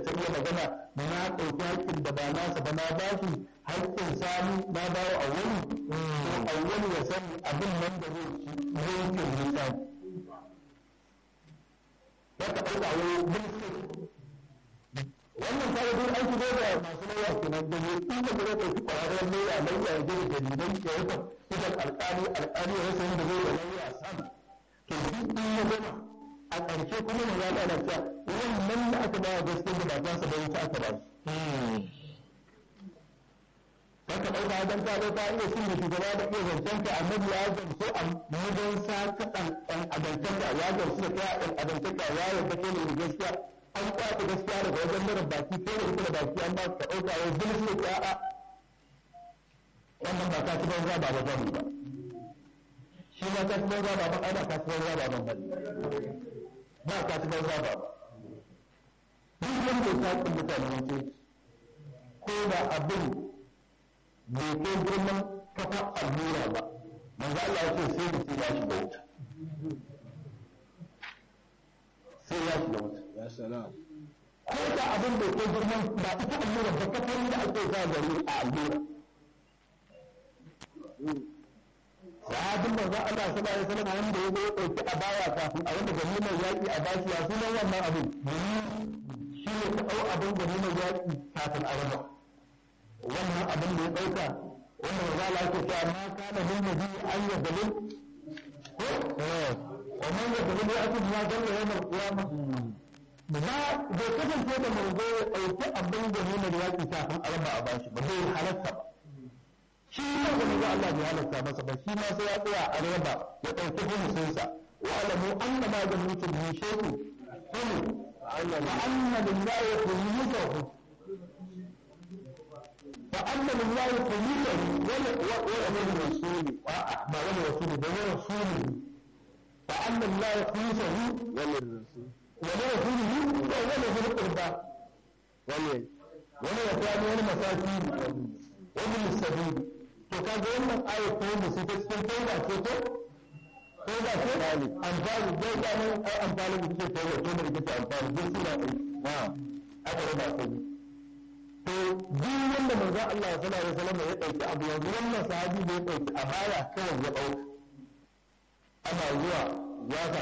ta iya magana na ɗauki haƙƙin da ba nasa ba na ba shi haƙƙin sani na bawa a wani to a wani ya sani abin nan da zai ci zai ke nisa ya ka ɗauka wani bilkis wannan ta yi aiki ne da masu lauya kenan da ne in da zai ɗauki ƙwararren lauya lauya ya je da dalilai ya yi idan alƙali alƙali ya rasa yadda zai da lauya sam to duk in ya gama a ƙarshe kuma ne ya ɗana cewa wannan da aka bawa gaskiya da ba za su bai ta aka ba shi ka ɗauka don ta ɗauka iya sun da shugaba da iya zancen ka annabi ya gamsu a mudan sa ka ɗan ɗan adantar da ya gamsu da kai ɗan adantar da ya yarda kai ne gaskiya an kwace gaskiya daga wajen mara baki ko da ita da baki an ba ka ɗauka wai zulmi ya a wannan ba ka ci banza ba ba bane ba shi ma ka ci banza ba ba ana ka ci banza ba ban bane ba ka ci banza ba duk wanda ya taƙi mutane wace ko da abin bai kai girman kafa allura ba manzo Allah ya ce sai mutum ya shiga wuta sai ya shiga wuta ya salam ko da abin bai kai girman ba ita allura ba kafar da ake sa gari a allura sahabin manzo Allah sallallahu alaihi wasallam wanda ya zo ya dauki a baya kafin a wanda ganimar yaki a bashi ya sunan wannan abin shi ne ka dau abin ganimar yaki kafin a raba wannan abin da ya ɗauka wanda maza la ke cewa ma kana min nabi an ya dalil ko wa man ya dalil ya ake ma dalla yawmal qiyama ba bai kasance da manzo ya ɗauki abin da nuna da yaƙi kafin a raba a bashi ba zai halatta ba shi ma da manzo Allah bai halatta masa ba shi ma sai ya tsaya a raba ya ɗauki humusinsa wa alamu anna ma da mutum min shay'in humu wa anna lillahi khumusahu فأما لله قليلا ولا للرسول ما ولا رسول ولا رسوله فأما الله خلصه وللرسول ولرسوله ولا ذي القربى ولل ولا يتامى ولا مساكين وابن السبيل to kaga wannan ayat ko mu sai ta cikin tauba ce ko ko ba ce amfani dai da nan ai amfani da kike tauba to da kike amfani duk suna ɗaya na'am aka raba ko to duk wanda manzo Allah sallallahu alaihi wasallam ya dauki abu yanzu wannan sahabi da ya dauki a baya kawai ya dauka ana zuwa ya